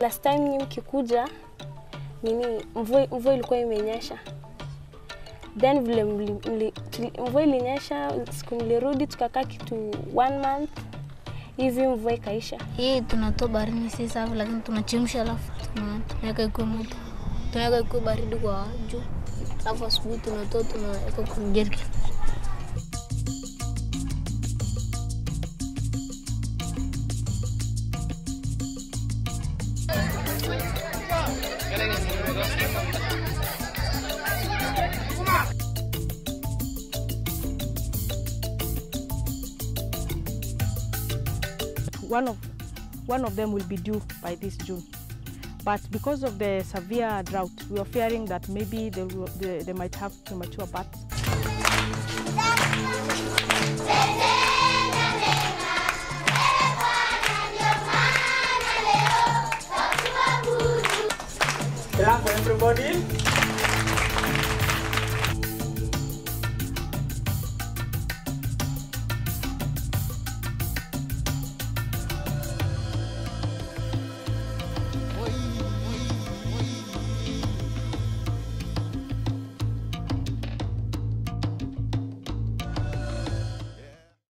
last time nyi mkikuja nini mvua, mvua ilikuwa imenyesha then vile mli, mli, tuli, mvua ilinyesha siku mlirudi tukakaa kitu one month hivi mvua ikaisha Hii tunatoa barini si safi, lakini tunachemsha alafu tuna- tunaweka ikuwe moto, tunaweka ikuwe baridi kwa juu, alafu asubuhi tunatoa tunaweka kwenye jerrycan. one of one of them will be due by this June. But because of the severe drought, we are fearing that maybe they, will, they, they might have premature births. Clap for everybody.